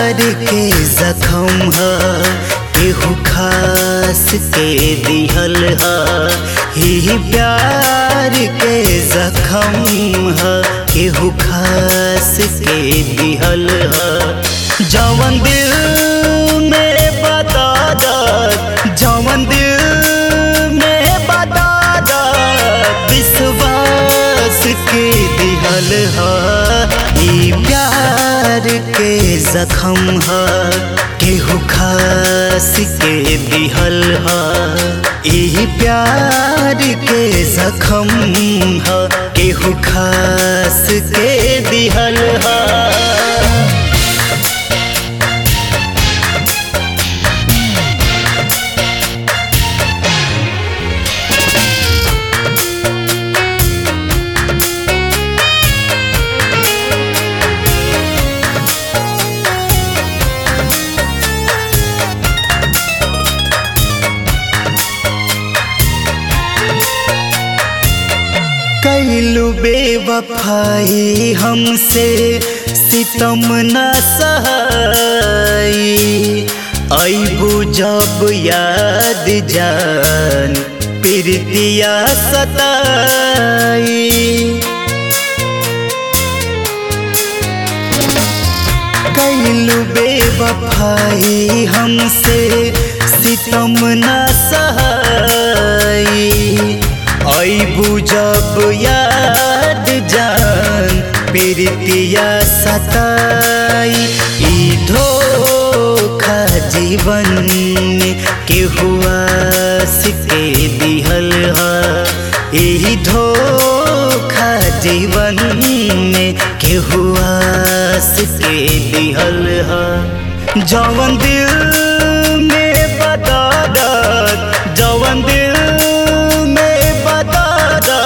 प्यार के जखम ह केहू खास के दिहल ह ही प्यार के जखम ह केहू खास के दिहल ह जवन दिल में बता द जवन दिल में बता द विश्वास के दिहल ह ई प्यार के जखम ह केहू खास के दिहल ह ई प्यार के जखम ह केहू खास के दिहल ह कैलू बेवफाई हमसे सितम न सहाई ऐबू जब याद जान प्रीतिया सताई कैलू बेवफाई हमसे सितम न सहाई ऐबू जब याद जान प्रीतिया सताई ई धोखा जीवन में केहू आस के दिहल ह ई धोखा जीवन में केहू आस के दिहल ह जवन दिल में बता जवन दिल में बता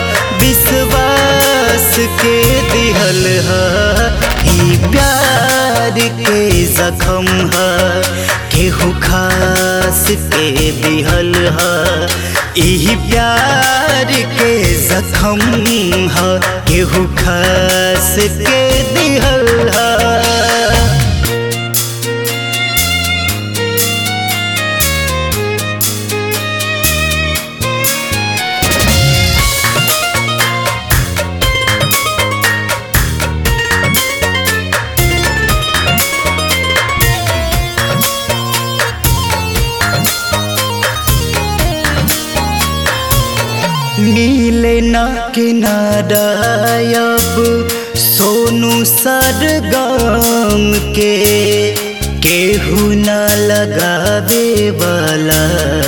विश्वास के दिहल ह ई प्यार के जखम ह केहू खास के दिहल ह ई प्यार के जखम ह केहू खास के दिहल ह नीले ना किनारा अब सोनू सरगम के केहू न लगावे वाला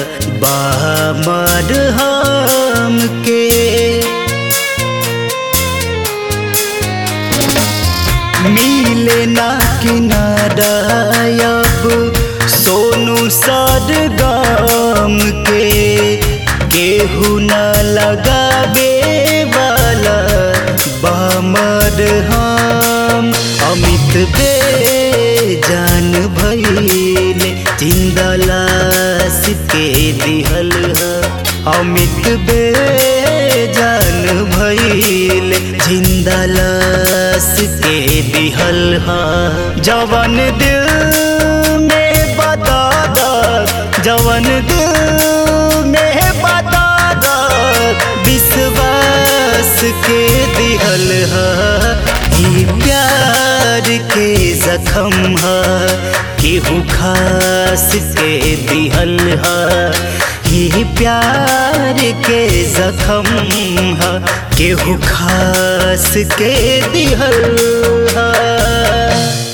बामर हम के नीले ना किनारा अब सोनू सरगम के केहू न लगावे वाला बामर हम अमित बे जान भैले जिंदा लाश के दिहल ह अमित बे जान भैले जिंदा लाश के दिहल ह जवन दिल में बता जवन दिल में बता विश्वास के दिहल ह ई प्यार के जखम ह केहू खास के दिहल ह ई प्यार के जखम ह केहू खास के दिहल ह